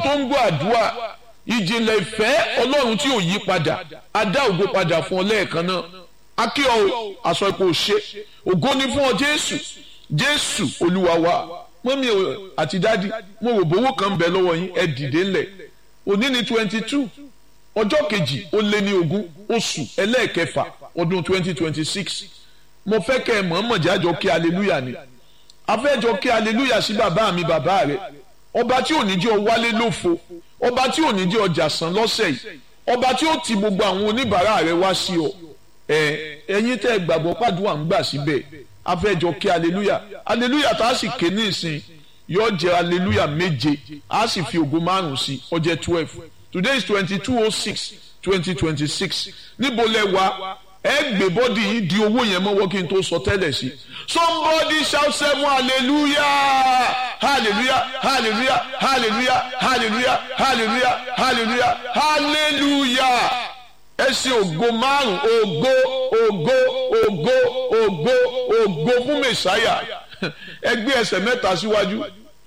tó ń gbọ́ àdúrà ìjìnlẹ̀ ìfẹ́ ọlọ́run tí ò yí padà adá ògo padà fún ọ lẹ́ẹ̀kan náà akí ọ aṣọ ipò ṣe ògo ni fún ọ jésù jésù olúwa wa mọ́mí àti dádì mo rò bówó kan bẹ lọ́wọ́ yín ẹ dìde ńlẹ̀ òní ni twenty two ọjọ́ kejì ó lé ní ogún oṣù ẹlẹ́ẹ̀kẹfà ọdún twenty twenty six mo fẹ́ kẹ́ ẹ mọ̀ọ́mọ̀ jájọ kí aleluya ni afẹ́jọ kí aleluya sí bàbá mi bàbá rẹ ọba tí ò ní jẹ́ ọ wálé lófo ọba tí ò ní jẹ́ ọjà san lọ́sẹ̀ yìí ọba tí ó ti gbogbo àwọn oníbàárà rẹ wá sí ọ ẹ ẹ̀yin tẹ́ ẹ gbàgbọ́ pàdúrà ń gbà síbẹ̀ afẹ́jọ kí aleluya aleluya tá a sì ké ní ìsìn yóò jẹ́ aleluya méje a sì fi ògo márùn sí ó jẹ́ twelve today is twenty two oh six twenty twenty six níbo lẹ wà ẹ gbé bọ́dì yìí di owó yẹn mọ́wọ́ kí n tó sọ tẹ́lẹ̀ sí somebody shout seven hallelujah hallelujah hallelujah hallelujah hallelujah hallelujah hallelujah hallelujah ẹ ṣe ògo márùn ògo ògo ògo ògo ògo fún mẹsàáyà ẹ gbé ẹsẹ̀ mẹ́ta síwájú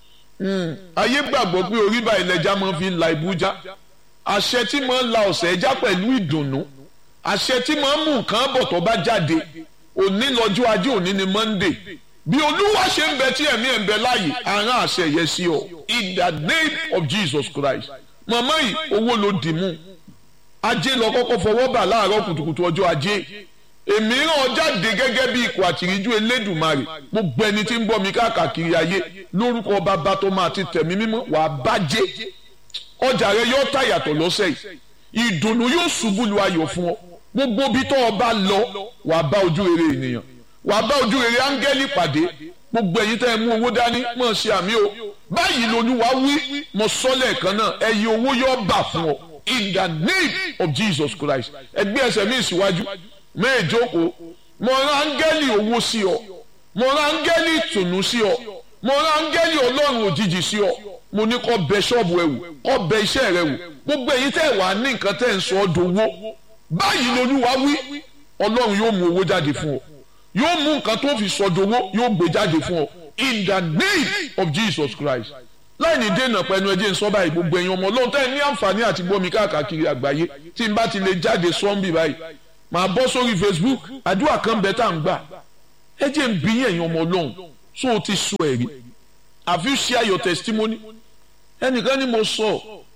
ayé gbàgbọ́ pé orí báyìí lẹja máa fi la ibùjá àṣẹ tí máa ń la ọ̀sẹ̀ ẹja pẹ̀lú ìdùnnú àṣẹ tí máa ń mú nǹkan bọ̀ tó bá jáde òní lọ́jọ́ ajé òní ni monday bí olúwa ṣe ń bẹ tí ẹ̀mí ẹ̀ ń bẹ láàyè àrán àṣẹ yẹ sí ọ in the name of jesus christ màmá yìí owó ló dì mú ajé lọ kọ́kọ́ fọwọ́ bà láàárọ̀ kùtùkùtù ọjọ́ ajé èmi ràn jáde gẹ́gẹ́ bí ikọ̀ àtìríjú elédùnmarè gbogbo ẹni tí ń bọ́ mi káàkiri ayé lórúkọ bàbá tó máa ti tẹ̀mí mímọ́ wàá bàjẹ́ ọjà rẹ yóò tà yàtọ̀ lọ́sẹ̀ yìí ìdùnnú yóò ṣubú lu ayọ̀ fún ọ gbogbo bí tó o bá lọ wàá bá ojú rere ènìyàn wàá bá ojú rere áńgẹ́lì pàdé gbogbo ẹ̀yin tẹ́ ẹ mú owó dání mọ̀ ṣe àmì o báyìí lolúwa wí mo sọ lẹ́ẹ̀kan náà ẹ̀yin owó yóò bà fún ọ in the name of Jesus Christ ẹgbẹ́ ẹsẹ̀ mi síwájú mẹ́ẹ̀ẹ́dókòó mo rán áńgẹ́lì owó sí ọ mo rán áńgẹ́lì ìtùnú sí ọ mo rán áńgẹ́lì ọlọ́run òjijì sí ọ mo ní kó bẹ ṣọ́ọ̀bù ẹ wò kó bẹ iṣẹ́ rẹ wò gbogbo èyí tẹ́ wà ní nǹkan tẹ́ ń sọ ọ́ dowó báyìí lolúwa wí ọlọ́run yóò mú owó jáde fún ọ yóò mú nǹkan tó fi sọ dowó yóò gbé jáde fún ọ in the name of Jesus Christ láì ní dènà pẹ̀lú ẹjẹ́ ń sọ báyìí gbogbo èèyàn ọmọ ọlọ́run tẹ́ ní àǹfààní àti gbọ́mi káàkiri àgbáyé tí n bá ti lè jáde sọ́ńbì báyìí màá bọ́ sórí Facebook àdúrà kan bẹ́ẹ̀ tá à ń gbà ẹjẹ́ ń bí èèyàn ọmọ ọlọ́run so o ti sọ ẹ̀rí have you share your testimony ẹnìkan ni mo sọ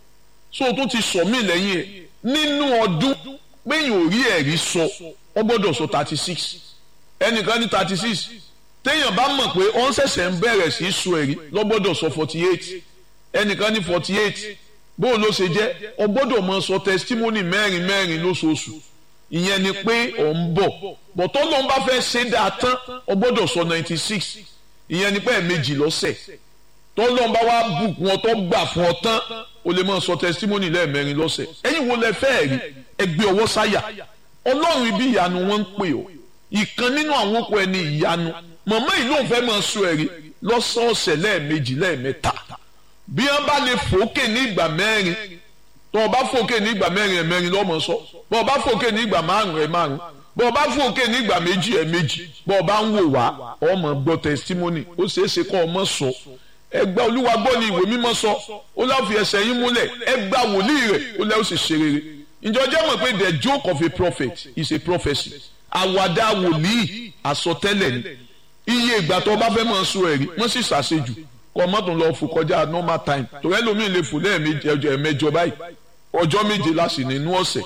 so o tún ti sọ mí lẹ́yìn ẹ̀ nínú ọdún péyìn ò rí ẹ̀rí sọ ọ gbọ́dọ̀ sọ thirty six ẹnìkan ní thirty six téèyàn bá mọ̀ pé ó ń ṣẹ̀ṣẹ̀ ń bẹ̀rẹ̀ sí í sọ ẹ̀rí lọ gbọ́dọ̀ sọ forty eight ẹnìkan ní forty eight bóun ló ṣe jẹ́ ọ gbọ́dọ̀ máa sọ testimony mẹ́rin mẹ́rin lóṣooṣù ìyẹn ni pé ọ̀ ń bọ̀ bọ̀tọ́ ló ń bá fẹ́ ṣe dáa tán ọ gbọ́dọ̀ sọ ninety six ìyẹn ni pé ẹ̀ẹ̀mejì lọ́sẹ̀ tọ́lọ́n bá wá bùkún ọ tó gbà fún ọ tán o lè máa sọ testimony lẹ́ẹ̀mẹrin lọ́sẹ̀ ẹ̀yin wo lẹ fẹ́ rí ẹgbẹ́ ọwọ́ sáyà ọlọ́run ibi ìyanu wọn ń pè ọ́ ìkan nínú àwọn okùn ẹni ìyanu màmá yìí ló ń fẹ́ máa sọ ẹ̀rí lọ́sọ̀ọ̀sẹ̀ lẹ́ẹ̀mejì lẹ́ẹ̀mẹ́ta bí wọ́n bá lè fòókè ní ìgbà mẹ́rin tó o bá fòókè ní ìgbà mẹ́rin ẹ̀ mẹ́rin lọ́mọ sọ bó o bá fòókè ní ìgbà márùn ẹ̀ márùn bó o bá fòókè ní ìgbà méjì ẹ̀ méjì bó o bá ń wò wá ọmọ gbọ́ testimony ó ṣeé ṣe kọ́ ọmọ sọ ẹgbẹ́ olúwa gbọ́ ni ìwé mímọ́ sọ ó láfi ẹsẹ̀ yín múlẹ̀ ẹgbà wòlíì rẹ̀ ó lẹ́ ó sì ṣe rere ìjọ jẹ́ mọ̀ pé the joke of a prophet is a prophecy àwàdà wòlíì àsọtẹ́lẹ̀ ni iye ìgbà tó bá fẹ́ mọ̀ sọ ẹ̀rí wọ́n sì ṣàṣejù kọ́ mọ́tò lọ fò kọjá normal time torí ẹlòmíì lè fò lẹ́ẹ̀mejì ọjọ́ ẹ̀mẹjọ báyìí ọjọ́ méje láti nínú ọ̀sẹ̀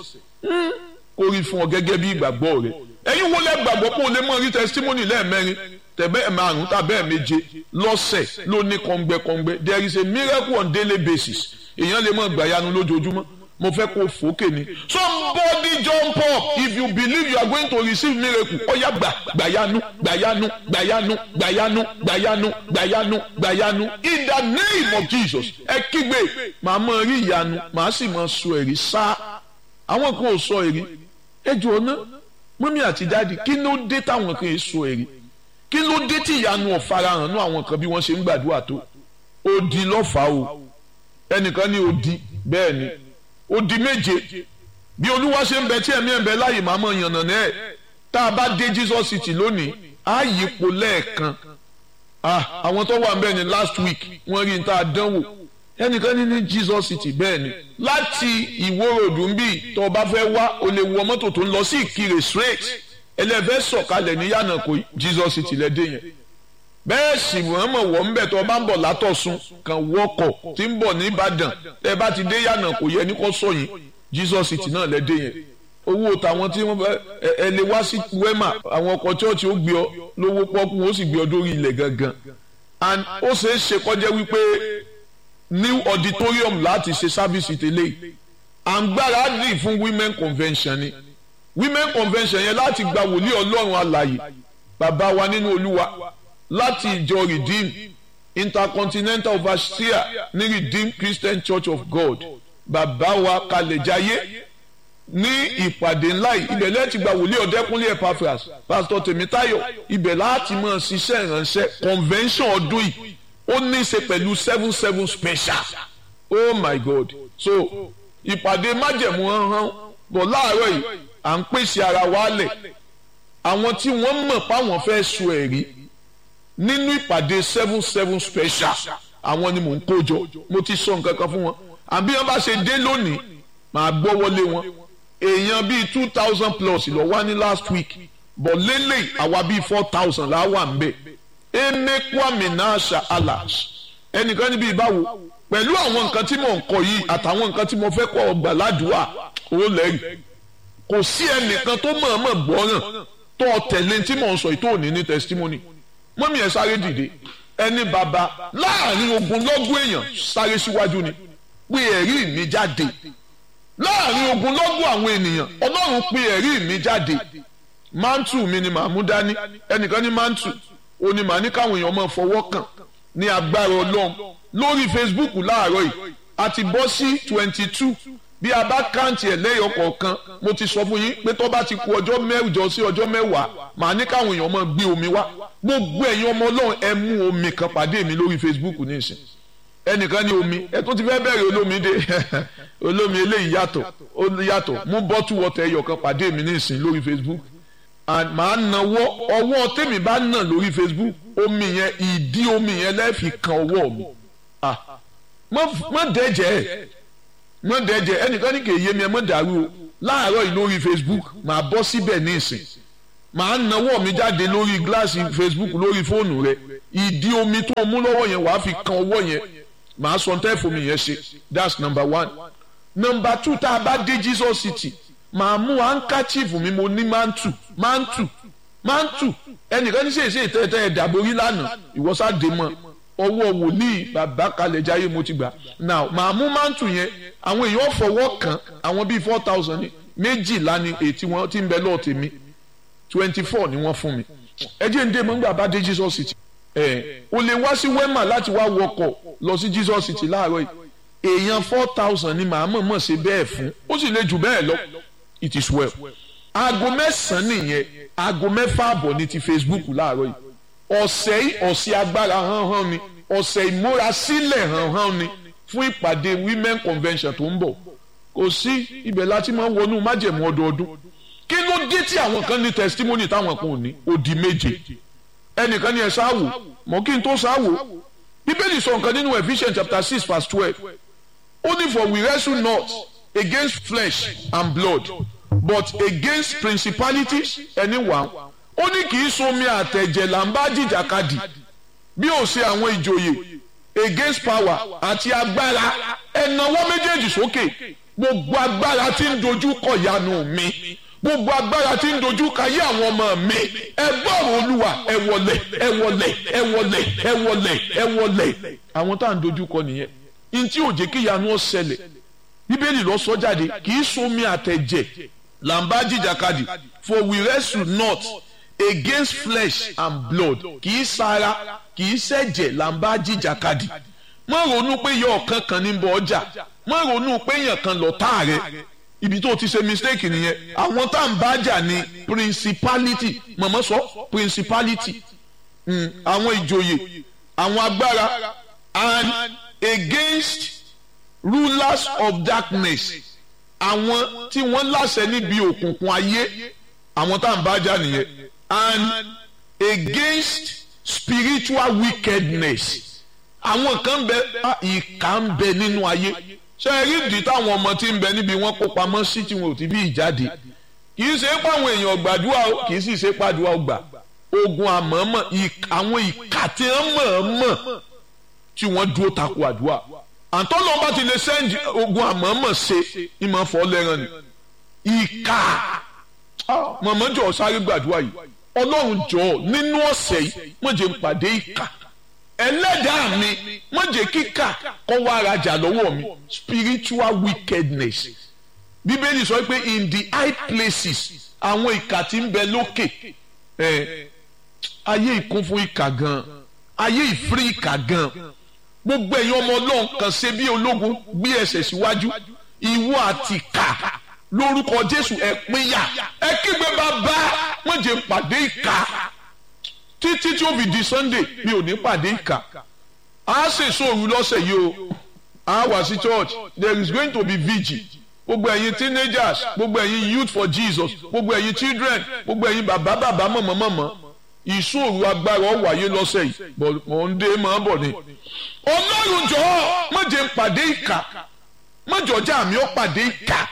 kó rí fún ọ gẹ́gẹ́ bí ìgbàgbọ́ rẹ ẹ̀yin wo lẹ́ gbàgbọ́ pé o lè mọ̀ rí testimony lẹ́ẹ̀mẹrin tẹ̀bẹ́ márùn tàbẹ́ méje lọ́sẹ̀ ló ní kọ́ngbẹ́kọ́ngbẹ́ there is a miracle on daily basis èèyàn lè mọ̀ gbàyanu lójoojúmọ́ mo fẹ́ kó fòókè ni somebody jump up if you believe you are going to receive miracle ọ̀yà gbà gbàyanu gbàyanu gbàyanu gbàyanu gbàyanu gbàyanu gbàyanu in the name of Jesus ẹ kígbe màá mọ rí ìyanu màá sì mọ sọ ẹ̀rí sá àwọn kan ò sọ ẹ̀rí ẹ jọ ọ́nà mọ́mí àti dáàdi kí ló dé táwọn kan sọ ẹ̀rí kí ló dé tí ìyanu ọ̀farahàn nú àwọn kan bí wọ́n ṣe ń gbàdúrà tó odi lọ́fàá o ẹnìkan ní odi bẹ́ẹ̀ ni odi méje bí olúwa ṣe ń bẹ tí ẹ̀mí ẹ̀ ń bẹ láàyè máa mọ̀ yànnà náà tá a bá dé Jesus City lónìí á yípo lẹ́ẹ̀kan àwọn tó wà ń bẹ̀ ní last week wọ́n rí n tá a dánwò ẹnìkan ní ní Jesus City bẹ́ẹ̀ ni láti ìwó ròdù ń bì tó o bá fẹ́ wá o lè wọ mọ́tò tó ń lọ sí ìkirè straight ẹlẹ́fẹ́ sọ̀kalẹ̀ ní yànnàkó Jesus City lẹ́dẹ̀ yẹn bẹ́ẹ̀ sì wọ́n mọ̀ wọ́n ń bẹ̀ tó o bá ń bọ̀ látọ̀sùn kan wọkọ̀ tí ń bọ̀ ní Ìbàdàn tẹ́ bá ti dé yànnàkó yẹ ní kò sọ̀yìn Jesus City náà lẹ́dẹ̀ yẹn owó tàwọn tí wọ́n fẹ́ ẹ lè wá sí wema àwọn ọkọ̀ chọ́ọ̀chì ó gbé ọ lówó pọ́kú ó sì gbé ọ dórí ilẹ̀ gangan and ó ṣeé ṣe kọjá wípé new auditorium láti ṣe sábìsì tẹ́lẹ̀ à ń gbáradì fún women convention ni women convention yẹn láti gba wòlíì ọlọ́run alàyè bàbá wa nínú olúwa láti ìjọ redeem intercontinental overseer ní redeem christian church of god bàbá wa kalẹ̀jáyé ní ìpàdé ńlá yìí ibẹ̀ lẹ́ẹ̀tì gba wòlíì ọ̀dẹ́kúnlé epaphras pásítọ̀ tèmítáyọ̀ ibẹ̀ láti máa ṣiṣẹ́ ìránṣẹ́ convention ọdún yìí ó ní í ṣe pẹ̀lú seven seven special oh my god so ìpàdé májẹ̀mú hàn bọ̀ láàárọ̀ yìí à ń pèsè ara wa lẹ̀ àwọn tí wọ́n mọ̀ páwọn fẹ́ sọ ẹ̀rí nínú ìpàdé seven seven special àwọn ni mò ń kó jọ mo ti sọ nǹkan kan fún wọn àbí wọn bá ṣe dé lónìí màá gbọ́ wọlé wọn èèyàn bíi two thousand plus lọ wá ní last week bọ̀ lélẹ̀ àwa bíi four thousand là wà ń bẹ̀ emekwami nasha alas ẹnìkan níbi ìbáwo pẹ̀lú àwọn nǹkan tí mò ń kọ yìí àtàwọn nǹkan tí mo fẹ́ kọ́ ọgbà ládùúgbà owó lẹ́rìí kò sí ẹnìkan tó mọ̀ọ́mọ̀ gbọ́ràn tó tẹ̀lé tí mò ń sọ yìí tó ní ní testimony mọ́mí ẹ̀ sáré dìde ẹni bàbá láàrin ogunlọ́gọ̀ èèyàn sáré síwájú ni pé ẹ̀rí mi jáde láàrin ogunlọ́gọ̀ àwọn ènìyàn ọlọ́run pé ẹ̀rí mi jáde mántù mi ni màá mú dání ẹnìkan ní mántù ó ní màá ní káwọn èèyàn máa fọwọ́ kàn ní agbára ọlọ́run lórí Facebook láàárọ̀ yìí a ti bọ́ sí twenty two bí a bá káǹtì ẹ̀ lẹ́yọ̀ kọ̀ọ̀kan mo ti sọ fún yín pé tó bá ti ku ọjọ́ mẹ́jọ sí ọjọ́ mẹ́wàá màá ní káwọn èèyàn máa gbé omi wá gbogbo ẹ̀yin ọmọ ọlọ́run ẹ mú omi kan pàdé mi lórí Facebook nísìn ẹnìkan ní omi ẹ tó ti fẹ́ bẹ̀rẹ̀ olómi dé olómi eléyìí yàtọ̀ ó yàtọ̀ mú bọ́tù wọ́tẹ̀ ẹyọ kan pàdé mi nísìn lórí Facebook and màá nawọ́ ọwọ́ tèmi bá nà lórí Facebook omi yẹn ìdí omi yẹn lẹ́ẹ̀fì kan ọwọ́ mi ah mọ dẹ́jẹ́ ẹ̀ mọ dẹ́jẹ́ ẹnìkan ní kì í yé mi ẹ mọ dàrú o láàárọ̀ yìí lórí Facebook màá bọ́ síbẹ̀ ní ìsìn màá nawọ́ mi jáde lórí gíláàsì Facebook lórí fóònù rẹ ìdí omi tó mú lọ́wọ́ yẹn wàá fi kan ọwọ́ yẹn màá sọ tẹ́ fomi yẹn ṣe that's number one number two tá a bá dé Jesus City màá mú handkerchief mi mo ní mantu mantu mantu ẹnìkan ní sèse ìtẹ́tẹ́ ẹ̀dàborí lánàá ìwọ́sàdé mọ́ ọwọ́ wòlíì bàbá kalẹ̀ jáyé mo ti gbà now màá mú mantu yẹn àwọn èèyàn fọwọ́ kàn àwọn bíi four thousand ní méjìlá ni ètí wọn ti ń bẹ lọ́ọ̀ tèmi twenty four ni wọ́n fún mi ẹ jẹ́ ń dé mọ́ nígbà bá dé Jesus City ẹ̀ o lè wá sí wema láti wá wọkọ̀ lọ sí Jesus City láàárọ̀ yìí èèyàn four thousand ni màá mọ̀ mọ̀ ṣe bẹ́ẹ̀ fún ó sì lè jù bẹ́ẹ̀ lọ it is well. aago mẹ́sàn-án nìyẹn aago mẹ́fà àbọ̀ ní ti Facebook láàárọ̀ yìí ọ̀sẹ̀ yìí ọ̀sẹ̀ agbára hánhán ni ọ̀sẹ̀ ìmúrasílẹ̀ hánhán ni fún ìpàdé women convention tó ń bọ̀ kò sí ibẹ̀ láti máa ń wọnú májẹ̀mú ọdọọdún kí ló dé tí àwọn kan ní testimony táwọn kan ò ní odi méje ẹnìkan ní ẹ sáwò mọ kí n tó sáwò bíbélì sọ nǹkan nínú Ephesians chapter six verse twelve ó ní for we wrestle not against flesh and blood but against principalities ẹni wà ó ní kì í somi àtẹ̀jẹ̀ là ń bá jìjàkadì bí ó ṣe àwọn ìjòyè against power àti agbára ẹ̀nàwọ́ méjèèjì sókè gbogbo agbára tí ń dojú kọ ìyanu mi gbogbo agbára tí ń dojú kọ ayé àwọn ọmọ mi ẹ gbọ́rọ̀ olúwa ẹ wọlẹ̀ ẹ wọlẹ̀ ẹ wọlẹ̀ ẹ wọlẹ̀ ẹ wọlẹ̀ àwọn tá à ń dojú kọ nìyẹn ntí ò jẹ́ kí ìyanu ó ṣẹlẹ̀ bíbélì lọ sọ jáde kì í somi àtẹ̀jẹ̀ là ń bá jìjàkadì for we wrestle not against flesh and blood kì í sara kì í ṣẹ̀jẹ̀ là ń bá jìjàkadì má ronú pé yọ ọ̀kan kan ní bọ̀ ọjà má ronú pé èèyàn kan lọ tá rẹ ibi tó ti ṣe mistake nìyẹn àwọn tá à ń bá jà ní principality mọ̀mọ́ sọ principality àwọn ìjòyè àwọn agbára and against rulers of darkness àwọn tí wọ́n láṣẹ níbi òkùnkùn ayé àwọn tá à ń bá jà nìyẹn and against spiritual wickedness àwọn kan ń bẹ ìkà ń bẹ nínú ayé ṣe é rí ìdí táwọn ọmọ tí ń bẹ níbi wọn kó pamọ́ sí tí wọn ò ti bí ìjáde kì í ṣe é pàwọn èèyàn gbàdúrà o kì í sì ṣe é pàdúrà gbà ogun àmọ́mọ́ àwọn ìkà tí wọ́n mọ̀ọ́mọ̀ tí wọ́n dúró takò àdúrà àtọ́nà bá ti lè sẹ́ǹdì ogun àmọ́mọ́ ṣe ìmọ̀ fọ́ lẹ́ràn ni ìkà mọ̀mọ́ jọ sáré gbàdúrà yìí ọlọ́run jọ nínú ọ̀sẹ̀ yìí mo jẹ́ n pàdé ìkà ẹlẹ́dàá mi mo jẹ́ kíkà kọ́ wá rajà lọ́wọ́ mi spiritual wickedness bíbélì sọ pé in the high places àwọn ìkà tí ń bẹ lókè ẹ ayé ìkún fún ìkà gan ayé ìfírí ìkà gan gbogbo ẹ̀yin ọmọ ọlọ́run kan ṣe bí ológun gbé ẹsẹ̀ síwájú ìwọ àti ìkà lórúkọ jésù ẹ pínyà ẹ kígbe bàbá wọn jẹ pàdé ìkà títí tí ó fi di sunday mi ò ní pàdé ìkà a ṣe sóòrù lọ́sẹ̀ yìí o a wà sí church there is going to be vigil gbogbo ẹ̀yin teenagers gbogbo ẹ̀yin youth for jesus gbogbo ẹ̀yin children gbogbo ẹ̀yin bàbá bàbá mọ̀mọ́ mọ̀mọ́ ìṣòro agbára ó wáyé lọ́sẹ̀ yìí mọ̀ ń dé máa bọ̀ ni. ọlọ́run jọ̀ọ́ má jẹ́ n pàdé ìkà má jọ̀ọ́jà mi ó pàdé ìkà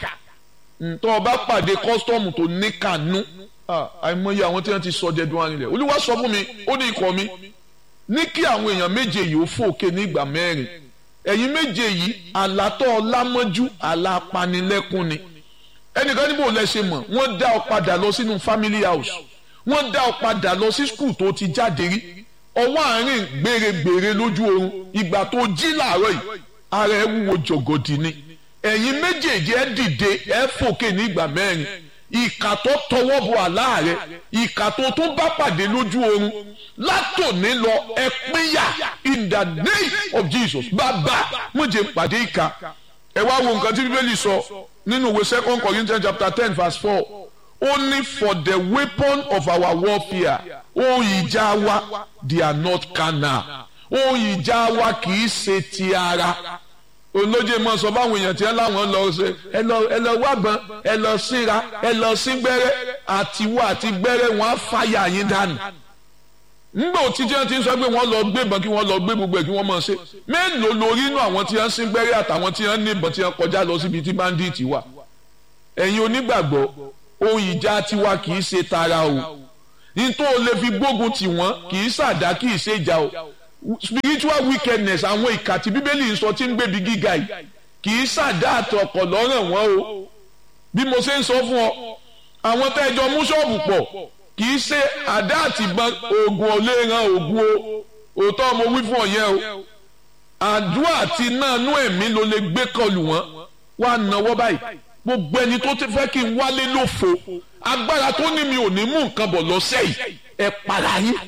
tó o bá pàdé kọ́sítọ́ọ̀mù tó ní kànú àìmọye àwọn tí wọ́n ti sọ jẹ́dùn arinlẹ̀ olúwa sọ fún mi ó ní ikọ̀ mi ní kí àwọn èèyàn méje yìí ó fòkè ní ìgbà mẹ́rin ẹ̀yin méje yìí àlátọ́ ọlámọ́jú àlápanilẹ́kún ni ẹnìkan níbo lẹ ṣe mọ̀ wọ́n dá ọ padà lọ sínú family house wọ́n dá ọ padà lọ sí skul tó ti jáde rí ọwọ́ àárín gbèrègbèrè lójú oorun ìgbà tó jí làárọ̀ yìí ara ẹ wúwo jọ̀gọ̀dì ni ẹ̀yin méjèèjì ẹ dìde ẹ fòkè ní ìgbà mẹ́rin ìkà tó tọwọ́ bọ àlá rẹ ìkà tó tó bá pàdé lójú oorun látòní lọ ẹ pínyà in the name of Jesus bàbá mo jẹ pàdé ìkà ẹ wá wo nǹkan tí bíbélì sọ nínú ìwé second Corinthians chapter ten verse four ó ní for the weapon of our warfare ohun ìjà wa they are not carnal ohun ìjà wa kì í ṣe ti ara olóje mọ sọ báwọn èèyàn tí ẹ láwọn lọ ṣe ẹ lọ ẹ lọ wágbọn ẹ lọ síra ẹ lọ sí gbẹ́rẹ́ àtiwọ àti gbẹ́rẹ́ wọn á fàyà yín dànù ngbà òtítí ẹ ti ń sọ pé wọ́n lọ gbé ìbọn kí wọ́n lọ gbé gbogbo ẹ̀ kí wọ́n máa ṣe mélòó lórí inú àwọn tí wọ́n sí gbẹ́rẹ́ àtàwọn tí wọ́n ní ìbọn tí wọ́n kọjá lọ síbi tí bandit wà ẹ̀yin onígbàgbọ́ ohun ìjà tiwa kì í ṣe tara o nítorí o lè fi gbógun tì wọ́n kì í ṣàdá kì í ṣe ìjà o spiritual wickedness àwọn ìkà tí bíbélì ń sọ tí ń gbébi gíga yìí kì í ṣàdá àtọkọ̀ lọ́rùn wọn o bí mo ṣe ń sọ fún ọ àwọn tẹ́jọ mú ṣọ́ọ̀bù pọ̀ kì í ṣe àdá àtìgbọ́n oògùn ò lè ran oògùn o òótọ́ mo wí fún ọ yẹn o àdúrà àti náà nú ẹ̀mí ló lè gbé kọlù wọn wá náwó báyìí gbogbo ẹni tó ti fẹ́ kí n wálé lófo agbára tó ní mi ò ní mú nǹkan bọ̀ lọ́sẹ̀ yìí ẹ para yín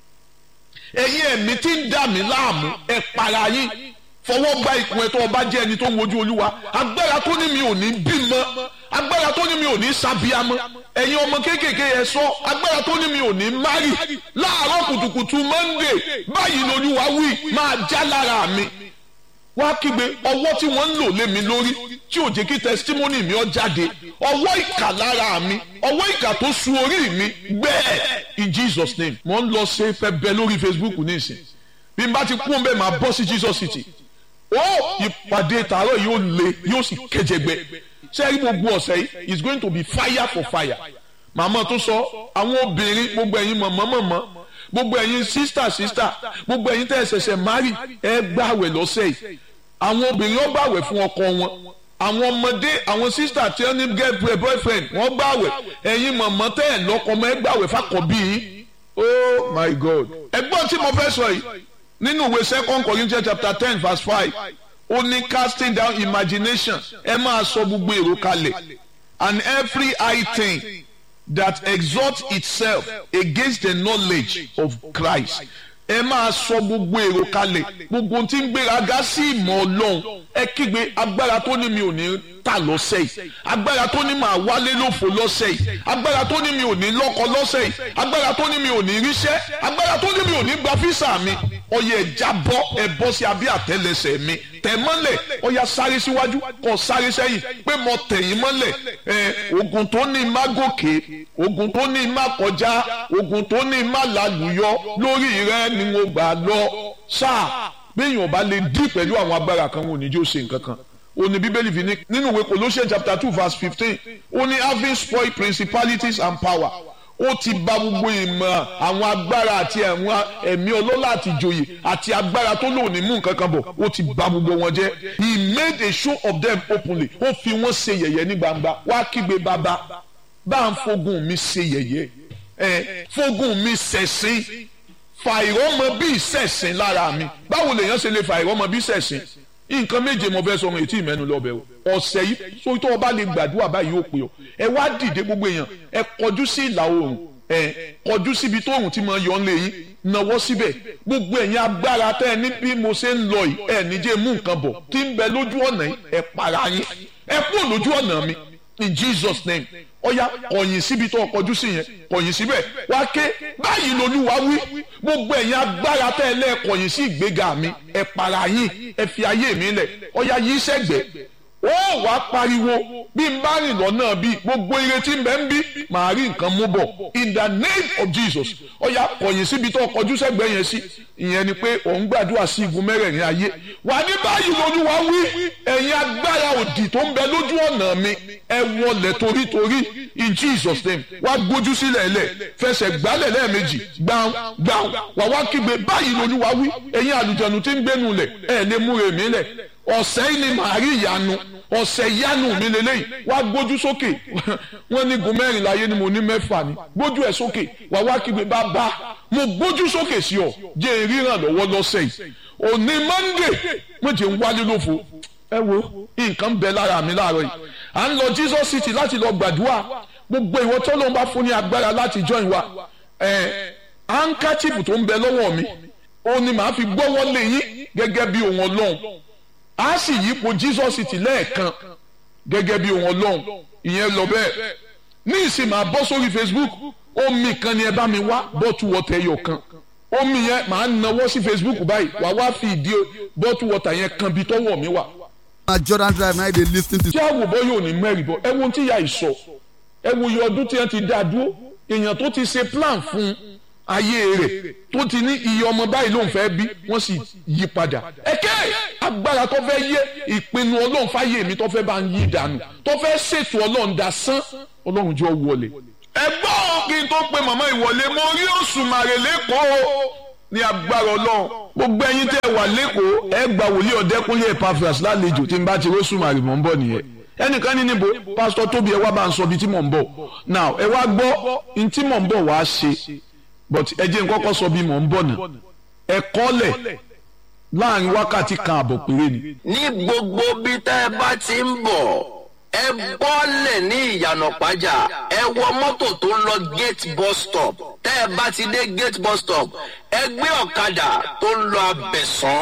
ẹ̀yin ẹ̀mí tí ń dà mí láàmú ẹ para yín fọwọ́ gba ìkùn ẹ̀ tó ọba jẹ́ ẹni tó ń wojú olúwa agbára tó ní mi ò ní bímọ agbára tó ní mi ò ní sábíamọ ẹ̀yin ọmọ kéékèèké ẹ sọ agbára tó ní mi ò ní márì láàárọ̀ kùtùkùtù monday báyìí lolúwa wí máa já lára mi wá kígbe ọwọ́ tí wọ́n ń lò lé mi lórí tí ò jẹ́ kí testimony mi ó jáde ọwọ́ ìkà lára mi ọwọ́ ìkà tó su orí mi gbẹ́ẹ̀ in Jesus name mo ń lọ ṣe fẹ́ bẹ lórí Facebook nísìn bí n bá ti kún bẹ́ẹ̀ máa bọ́ sí Jesus City ó ìpàdé tààrọ̀ yóò le yóò sì kéjẹgbẹ sẹ́yìn gbogbo ọ̀sẹ̀ yìí is going to be fire for fire màmá tó sọ àwọn obìnrin gbogbo ẹ̀yin mọ̀mọ́ mọ̀mọ́ gbogbo ẹ̀yin sísítà sísítà gbogbo ẹ̀yin tẹ́ ẹ ṣẹ̀ṣẹ̀ mari ẹ gbàwẹ̀ lọ́sẹ̀ yìí àwọn obìnrin ó gbàwẹ̀ fún ọkọ wọn àwọn ọmọdé àwọn sísítà tí wọ́n ní girlfriend boyfriend wọ́n gbàwẹ̀ ẹ̀yin mọ̀mọ́ tẹ́ ẹ̀ lọ́kọ mọ́ ẹ gbàwẹ̀ fàkọ̀bí yín oh my god ẹgbọ́n tí mo fẹ́ sọ yìí nínú ìwé second Corinthians chapter ten verse five ó ní casting down imagination ẹ máa sọ gbogbo èrò kalẹ̀ and every high thing that exalts itself against the knowledge of Christ ẹ máa sọ gbogbo èrò kalẹ̀ gbogbo tí ń gbéraga sí ìmọ̀ ọlọ́run ẹ kígbe agbára tó ní mi ò ní tà lọ́sẹ̀ yìí agbára tó ní màá wálé lófo lọ́sẹ̀ yìí agbára tó ní mi ò ní lọ́kọ lọ́sẹ̀ yìí agbára tó ní mi ò ní ríṣẹ́ agbára tó ní mi ò ní gba físà mi ọyẹ ẹja bọ́ ẹ bọ́ sí abẹ́ àtẹ́lẹsẹ̀ mi tẹ̀ mọ́lẹ̀ ọya sáré síwájú kọ sáré sẹ́yìn pé mo tẹ̀yìn mọ́lẹ̀ ẹ ogun tó ní má gòkè ogun tó ní má kọjá ogun tó ní má lálùyọ lórí rẹ ni mo gbà lọ sáà béèyàn ọba lè dí pẹ̀lú àwọn agbára kan wọn ò ní jó ṣe nǹkan kan ó ní bíbélì fi ní nínú ìwé Colossians chapter two verse fifteen ó ní having spoiled principalities and power ó ti bà gbogbo ìmọ̀ àwọn agbára àti àwọn ẹ̀mí ọlọ́lá àti ìjòyè àti agbára tó lò ní mú nǹkan kan bọ̀ ó ti bà gbogbo wọn jẹ́ he made a show of them openly ó fi wọ́n ṣe yẹ̀yẹ́ ní gbangba wá kígbe bàbá bá ń fogun mi ṣe yẹ̀yẹ́ ẹ fogun mi ṣẹ̀sín fa ìrọ́mọ bí ìṣẹ̀sín lára mi báwo lèèyàn ṣe lè fa ìrọ́mọ bí ìṣẹ̀sín nǹkan méje mo fẹ́ sọ ohun ètí ìmẹ́nu lọ́bẹ̀ o ọ̀sẹ̀ yìí sórí tó o bá lè gbàdúrà báyìí ó pè ọ́ ẹ wá dìde gbogbo èèyàn ẹ kọjú sí ìlà oòrùn ẹ kọjú síbi tó oòrùn ti máa yọ ọ́nlẹ̀ yín nawọ́ síbẹ̀ gbogbo ẹ̀yin agbára tẹ́ ẹ ní bí mo ṣe ń lọ yìí ẹ níjẹ́ mú nǹkan bọ̀ tí ń bẹ lójú ọ̀nà yìí ẹ para yín ẹ kúrò lójú ọ̀nà mi in Jesus name ọ̀ya kọ̀yìn síbi tó kọjú sí yẹn kọ̀yìn síbẹ̀ wá ké báyìí lolúwa wí gbogbo ẹ̀yin agbára tẹ́ ẹ lẹ́ kọ̀yìn sí ìgbéga mi ẹ para yín ẹ fi ayé mi lẹ̀ ọ̀ya yìí sẹ́gbẹ̀ẹ́ ó wá pariwo bí n bá rìn lọ́nà bí gbogbo ìrètí ń bẹ ń bí màá rí nǹkan mú bọ̀ in the name of Jesus ọ̀ya kọ̀yìn síbi tó kọjú sẹ́gbẹ̀ẹ́ yẹn sí ìyẹn ni pé òun gbàdúrà sí igun mẹ́rẹ̀ẹ̀rin ayé wà ní báyìí lolúwa wí ẹ̀yin agbára òdì tó ń bẹ lójú ọ̀nà mi ẹ wọlé torítorí in Jesus name wá gbójú sílẹ̀ lẹ̀ fẹsẹ̀ gbálẹ̀ lẹ́ẹ̀mejì gbàùn gbàùn wà wá kígbe báyìí lolúwa wí ẹ̀yin àlùjẹ̀nu tí ń gbénu lẹ̀ ẹ̀ lè múre mi lẹ̀ ọ̀sẹ̀ yìí ni màá rí ìyanu ọ̀sẹ̀ ìyanu mi lélẹ́yìn wá gbójú sókè wọ́n ní gun mẹ́rin láyé ni mo ní mẹ́fà ni gbójú ẹ̀ sókè wà wá kígbe bàbá mo gbójú sókè sí ọ jẹ́ ìríran lọ́wọ́ lọ́sẹ̀ yìí òní Monday mo jẹ́ ń wálé lófo ẹ wo nǹkan bẹ lára mi láàárọ̀ yìí à ń lọ Jesus City láti lọ gbàdúrà gbogbo ìwọ tó ló ń bá fún ní agbára láti join wa ẹ handkerchief tó ń bẹ lọ́wọ́ mi ó ní màá fi gbọ́wọ́ lé yín gẹ́gẹ́ bí ohun ọlọ́run a sì yípo Jesus City lẹ́ẹ̀kan gẹ́gẹ́ bí ohun ọlọ́run ìyẹn lọ bẹ́ẹ̀ ní ìsìn máa bọ́ sórí Facebook omi kan ni ẹ bá mi wá bọ́tù wọ́tà ẹyọ kan omi yẹn máa nawọ́ sí Facebook báyìí wà wá fi ìdí bọ́tù wọ́tà yẹn kan bí tọ́wọ́ mi wà. na Jordan Drive na dey lis ten to. tí àwòbọ̀ yóò ní mẹ́rin bọ̀ ẹ wo ohun tí ìyá ìsọ ẹ wo iye ọdún tí wọ́n ti dá dúró èèyàn tó ti ṣe plan fún ayé rẹ̀ tó ti ní iye ọmọ báyìí ló ń fẹ́ bí wọ́n sì yí padà ẹ̀kẹ́ agbára tó fẹ́ yé ìpinnu ọlọ́run fáyé mi tó fẹ́ bá ń yí dànù tó fẹ́ ṣètò ọlọ́run dasán ọlọ́run jọ wọlé. ẹ gbọ́ kí n tó pe màmá ìwọlé mo rí Òṣùmàrè lẹ́kọ̀ọ́ ní agbára ọlọ́run gbogbo ẹ̀yin tẹ́ ẹ wà lẹ́kọ̀ọ́ ẹ gba wòlíì ọ̀dẹ́kúnlé Epaphras lálejò tí n bá ti rọ́ṣùmàrè mọ̀ ń bọ̀ nìyẹn ẹnìkan ní níbo pásítọ̀ tóbi ẹ wá bá ń sọ ibi tí mò ń bọ̀ now ẹ wá gbọ́ ní tí mò ń bọ̀ wá ṣe but ẹ jẹ́ n kọ́kọ́ sọ bí mò ń bọ̀ náà ẹ kọ́lẹ̀ láàrin wákàtí kan àbọ̀ péré ni. ní gbogbo bí tẹ́ ẹ bá ti ń bọ̀ ẹ bọ́lẹ̀ ní ìyànà pàjá ẹ wọ mọ́tò tó ń lọ gate bus stop tẹ́ ẹ bá ti dé gate bus stop ẹ gbé ọ̀kadà tó ń lọ abẹ̀sán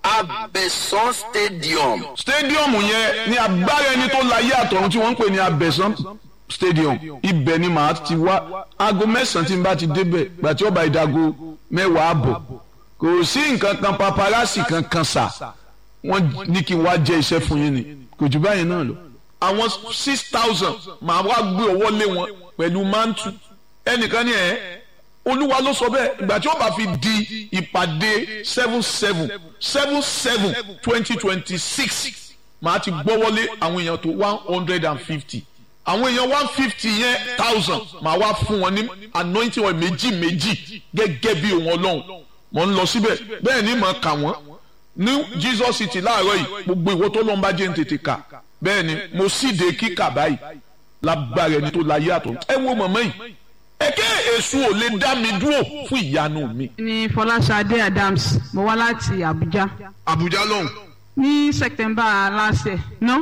abẹ̀sán stadium. stadium yẹn ni agbára ẹni tó láyé àtọ̀run tí wọ́n ń pè ní abẹ̀sán stadium ibẹ̀ ni màá ti wá aago mẹ́sàn-án tí n bá ti débẹ̀ gbàtí ọba ìdago mẹ́wàá àbọ̀ kò sí nǹkan kan paparazzi kankan sà wọ́n ní kí n wá jẹ́ iṣẹ́ fún yín ni kò jù báyìí náà lọ. àwọn six thousand màá wá gbé ọwọ́ lé wọn pẹ̀lú mantu ẹnìkan ní ẹ̀ olúwa ló sọ bẹ́ẹ̀ ìgbà tí ó bá fi di ìpàdé seven seven seven seven twenty twenty six màá ti gbọ́wọ́lé àwọn èèyàn tó one hundred and fifty àwọn èèyàn one fifty yẹn thousand màá wá fún wọn ní anointing oil méjì méjì gẹ́gẹ́ bí òun ọlọ́run mò ń lọ síbẹ̀ bẹ́ẹ̀ ni màá kà wọ́n ní Jesus City láàárọ̀ yìí gbogbo ìwọ tó lọ́n bá jẹ́ ń tètè kà bẹ́ẹ̀ ni mo síde kíkà báyìí lágbára ẹni tó láyé àtọ̀ ẹ wo mọ̀mọ́ yìí ẹ̀kẹ́ èso ò lè dá mi dúró fún ìyanu mi. ní Fọláṣadé Adams mo wá láti Abuja Abuja lọ́hùn. ní September last year no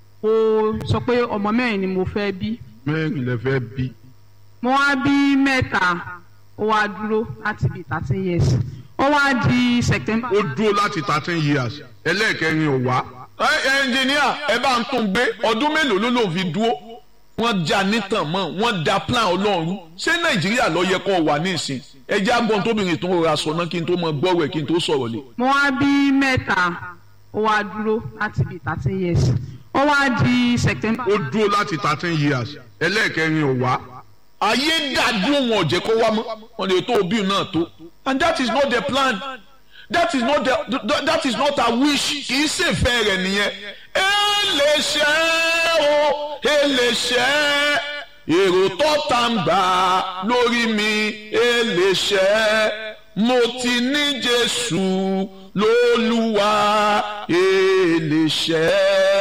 mo sọ pé ọmọ mẹ́rin ni mo fẹ́ bí mẹ́rin lè fẹ́ bí. mo wá bí mẹ́ta ó wá dúró láti bí thirteen years ó wá di September. ó dúró láti thirteen years ẹlẹ́ẹ̀kẹrin ò wá. ẹ ẹnjìníà ẹ bá ń tún gbé ọdún mélòó ló ló fi dúró wọ́n já nítàn mọ́ wọ́n da plan ọlọ́run ṣé nàìjíríà ló yẹ kó wà ní ìsìn ẹ jẹ́ àgbọn tóbìnrin tó rọra sọ náà kí n tó mọ gbọ́rọ̀ ẹ̀ kí n tó sọ̀rọ̀ lé. mo wá bí mẹ́ta ó wá dúró láti bí thirteen years ó wá di September. ó dúró láti thirteen years ẹlẹ́ẹ̀kẹrin ò wá. ayé dàdú wọn ò jẹ́ kó wá mọ́ wọn lè tó òbí náà tó and that is not the plan that is not the, the, that is not her wish kì í ṣe ìfẹ́ rẹ̀ nìyẹn ẹ lè ṣe o ẹ lè ṣe èrò tó ta ń gbà lórí mi ẹ lè ṣe mo ti ní Jésù lólúwa ẹ lè ṣe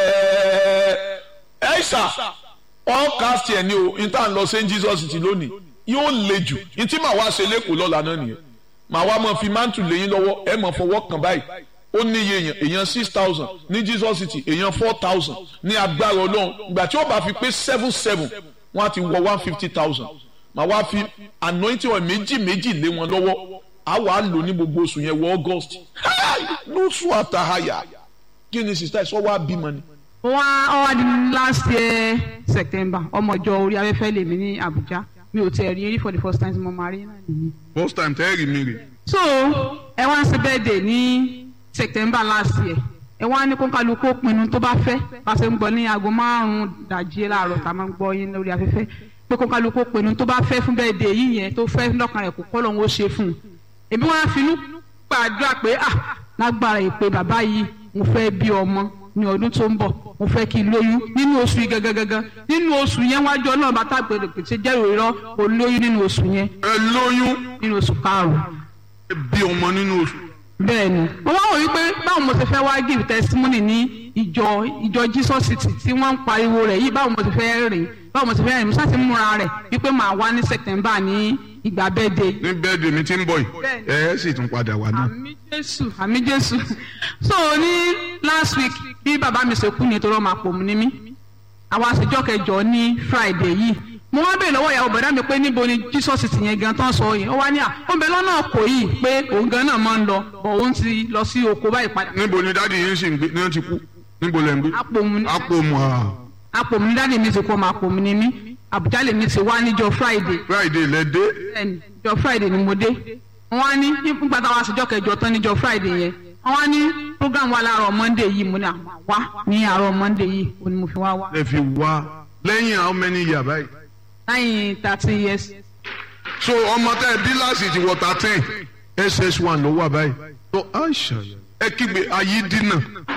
ẹ ṣá podcast yẹn ni o n ta n lọ St Jesus ti lónìí yóò le jù n tí màá wá ṣe lẹ́kọ̀ọ́ lọ́la náà nìyẹn màá wá máa fi mántù lẹ́yìn lọ́wọ́ ẹ máa fọwọ́ kàn báyìí ó ní iye èèyàn èèyàn six thousand ní Jesus city èèyàn four thousand ní agbára ọlọ́run ìgbà tí ó bá fi pé seven seven wọ́n á ti wọ one fifty thousand màá wá fi anointing oil méjì méjì lé wọn lọ́wọ́ á wà á lò ní gbogbo oṣù yẹn wọ August lóṣù àtàhàyà kí ni sista ẹ sọ wá bímọ ni wọ́n á wá di last year September ọmọ ìjọ orí afẹ́fẹ́ lèmi ní Abuja mi ò tiẹ̀ rí rí for the first time tí mo máa rí náà nìyí. first time tẹ́ ẹ rí mi rè. so ẹ wá ń ṣe birthday ní September last year ẹ wá ní kónkálukú pinnu tó bá fẹ́ bá ṣe ń gbọ́ ní aago márùn-ún dàjí láàárọ̀ tá a máa ń gbọ́ yín lórí afẹ́fẹ́ pé kónkálukú pinnu tó bá fẹ́ fún birthday yìí yẹn tó fẹ́ lọ́kàn rẹ̀ kó kọ́ lọ́hún ó ṣe fún un èmi wọn á finú gbàdúrà pé ah lágbára ìpè bàbá yìí mo fẹ́ bí ọmọ ní ọdún tó ń bọ̀ mo fẹ́ kí n lóyún nínú oṣù yìí gangan nínú oṣù yẹn wájú ọlọ́run bá tàgbé pèsè jẹ́rò irọ́ o lóyún nínú oṣù yẹn ẹ lóyún nínú oṣù karùn-ún. ẹ bí ọmọ nínú oṣù. bẹ́ẹ̀ ni mo wá wò wípé báwo mo ti fẹ́ wá give testimony ní ìjọ ìjọ Jesus City tí wọ́n ń pariwo rẹ̀ yìí báwo mo ti fẹ́ rìn báwo mo ti fẹ́ rìn mo ṣáà ti múra rẹ̀ wípé màá wá ní September ní ìgbà bẹ́ẹ̀dẹ̀. ní bẹ́ẹ̀dẹ̀ mi ti ń bọ̀ yìí ẹ ẹ sì tún padà wá náà. àmì Jésù àmì Jésù so ní last week bí bàbá mi ṣe kú ni torí ọmọ àpò mu ni mí àwa àṣejọ́ kẹjọ ní Friday yìí mo wá bèèrè lọ́wọ́ ìyàwó bọ̀dá mi pé níbo ni Jesus ti yẹn gan tán sọ yìí ó wá ní à ó ń bẹ lọ́nà kò yìí pé òun gan náà máa ń lọ bọ̀ òun ti lọ sí oko báyìí padà. níbo ni dáàdi yín sì ń gbé ní wọ́n ti kú níbo lẹ́ ń gbé. Àpòmù ni Àpòmù à. àpòmù ni dáàdi mi ti kú ọmọ àpòmù ni mí Àbújá lèmi ti wá níjọ́ Friday Friday lẹ dé. bẹ́ẹ̀ni níjọ́ Friday ni mo dé wọ́n á ní nígbà táwa àṣejọ́ kẹjọ tán níjọ́ Friday yẹn wọ́n á ní program wa láàárọ̀ Monday yìí mo ní àwọn wá ní àárọ̀ Monday yìí òní mo fi wá wá ẹ fi wá lẹ́yìn how many years báyìí. láyìn thirty years. so ọmọ tẹ ẹ bí láti ti wọ thirteen ss one ló wà báyìí. so aisha ẹ kígbe ayé dínà.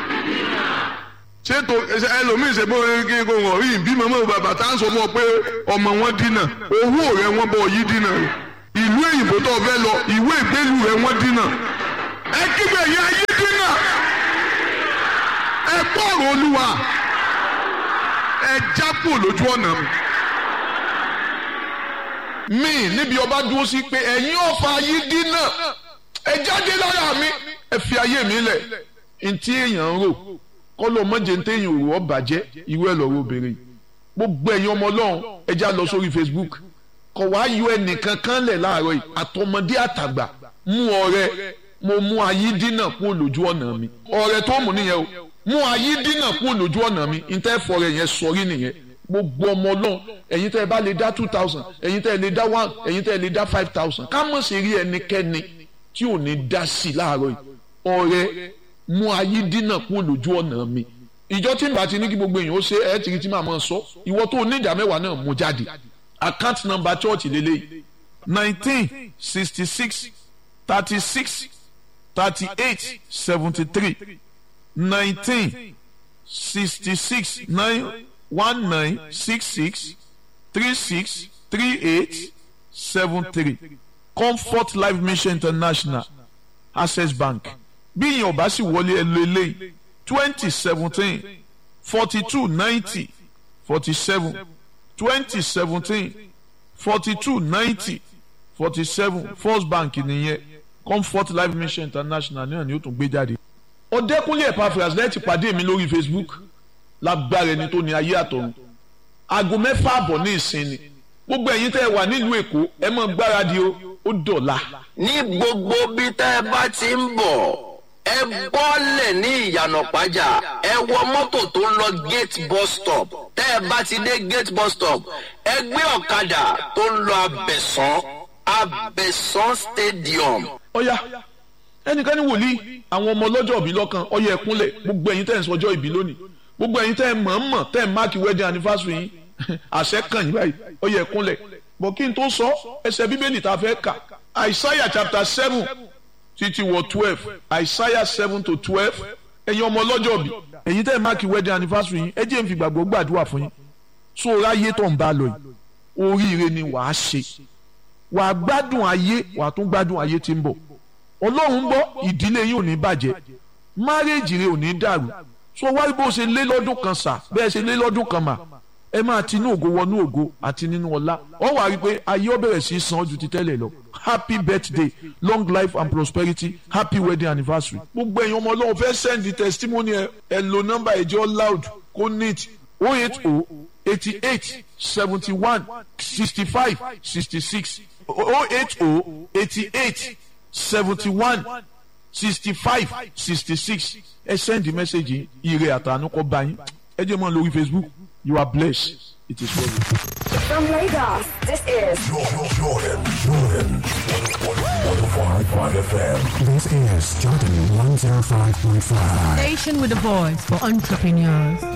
ṣètò ẹlòmíín ṣe bó kí n kò wọ̀ rí bí màmá bàbá tá à ń sọ fún ọ pé ọmọ wọn dínà owó rẹ wọn bọ yí dínà ìlú èyìnbó tó fẹ́ lọ ìwé ìgbélú rẹ wọn dínà. ẹ kígbe yẹ ayé dínà. ẹ gbọ́rọ̀ olúwa ẹ jápò lójú ọ̀nà mi mi níbi ọba dúró sí pé ẹ̀yin ọ̀fà yìí dínà ẹ jáde lára mi ẹ fi ayé mi lẹ̀ ntí èèyàn ń rò kọ́lọ́ mọ́jẹ ntí èèyàn rò ọ́ bàjẹ́ irú ẹ̀ lọ́rọ́ obìnrin gbogbo ẹ̀yin ọmọ ọlọ́run ẹ já lọ sórí Facebook kọ̀ wá yọ ẹnìkan kan lẹ̀ láàárọ̀ yìí àtọmọdé àtàgbà mú ọrẹ mo mú ayé dínà kúrò lójú ọ̀nà mi ọrẹ tó mú nìyẹn o mú ayé dínà kúrò lójú ọ̀nà mi ntẹ́ fọrẹ yẹn sọrí nìyẹn gbogbo ọmọ ọlọ́run ẹ̀yin tẹ́ ẹ bá lè dá two thousand ẹ̀yin tẹ́ ẹ lè dá one ẹ̀yin tẹ́ ẹ lè dá five thousand ká mọ̀ sí rí ẹnikẹ́ni tí ò ní dá sí i láàárọ̀ yìí ọ̀rẹ́ mú ayé dínà kúrò lójú ọ̀nà mi ìjọ tí n bá ti ní kí gbogbo èèyàn ó ṣe ẹ ti rí tí màá máa sọ ìwọ tó ní ìdá mẹ́wàá náà mú jáde account number church lélẹ́yìí nineteen sixty six thirty six thirty eight seventy three nineteen sixty six nine one nine six six three six three eight seven three comfort life mission international access bank bí ìyẹn ò bá sì wọlé ẹ lo eléyìí twenty seventeen forty two ninety forty seven twenty seventeen forty two ninety forty seven first bank nìyẹn comfort life mission international náà ni ó tún gbé jáde. ọ̀dẹ́kunlé Epaphras lẹ́ẹ̀tì pàdé mi lórí facebook lágbára ẹni tó ní ayé àtọ̀run aago mẹ́fà àbọ̀ ní ìsinmi gbogbo ẹ̀yin tẹ́ ẹ wà nílùú èkó ẹ mọ̀ gbáradì o ó dọ̀la. ní gbogbo bí tẹ́ ẹ bá ti ń bọ̀ ẹ bọ́lẹ̀ ní ìyànà pàjá ẹ wọ mọ́tò tó ń lọ gate bus stop tẹ́ ẹ bá ti dé gate bus stop ẹ gbé ọ̀kadà tó ń lọ abẹ̀sán abẹ̀sán stadium. ọ̀ya ẹnìkan ní wòlíì àwọn ọmọ ọlọ́jọ́ ìbí lọ́kàn ọyẹ ẹ̀kúnlẹ̀ gbogbo ẹ̀yin tẹ́ ẹ̀ ń sọjọ́ ìbí lónìí gbogbo ẹ̀yin tẹ́ ẹ̀ mọ̀ọ́mọ̀ tẹ́ ẹ̀ máàkì wedding anniversary yín àṣẹ kàn yín báyìí ọyẹ ẹ̀kúnlẹ̀ bọ̀ kí n tó sọ ẹsẹ̀ bíbélì tá a fẹ́ kà Isaiah chapter seven títí wọ twelve Isaiah seven to twelve ẹ̀yin ọmọ ọlọ́jọ́ bí ẹ̀yin tẹ́ ẹ̀ máàkì wedding anniversary yín ẹ jẹ́ n fi gbàgbọ́ gbàdúrà fún yín so ráyé tó ń bá lọ yìí oríire ni wàá ṣe wàá gbádùn ayé wàá tún gbádùn ayé tí ń bọ̀ ọlọ́run ń bọ̀ ìdílé yín ò ní bàjẹ́ márèèjì rẹ ò ní dàrú so wáyé bó ṣe lé lọ́dún kan sà bẹ́ẹ̀ ṣe lé lọ́dún kan mà ẹ máa ti inú ògo wọnú ògo àti nínú ọlá ọ wàá rí i pé ayé ó bẹ̀rẹ̀ sí í san ju ti tẹ́lẹ̀ lọ happy birthday long life and prosperity happy wedding anniversary. gbogbo ẹ̀yin ọmọ ọlọ́run fẹ́ send the testimony ẹ ẹ lo nọ́mbà ẹ̀jẹ̀ loud kó neat oh eight oh eighty eight seventy one sixty five sixty six oh eight oh eighty eight seventy one sixty five sixty six ẹ send the message yìí ire àtàánú kọ́ bá yín ẹ jẹ́ mọ́ lórí facebook you are blessed it is for you. From Lagos, this is Jordan, Jordan, Jordan. 105.5 FM. This is Jordan 105.5. Station with a voice for entrepreneurs.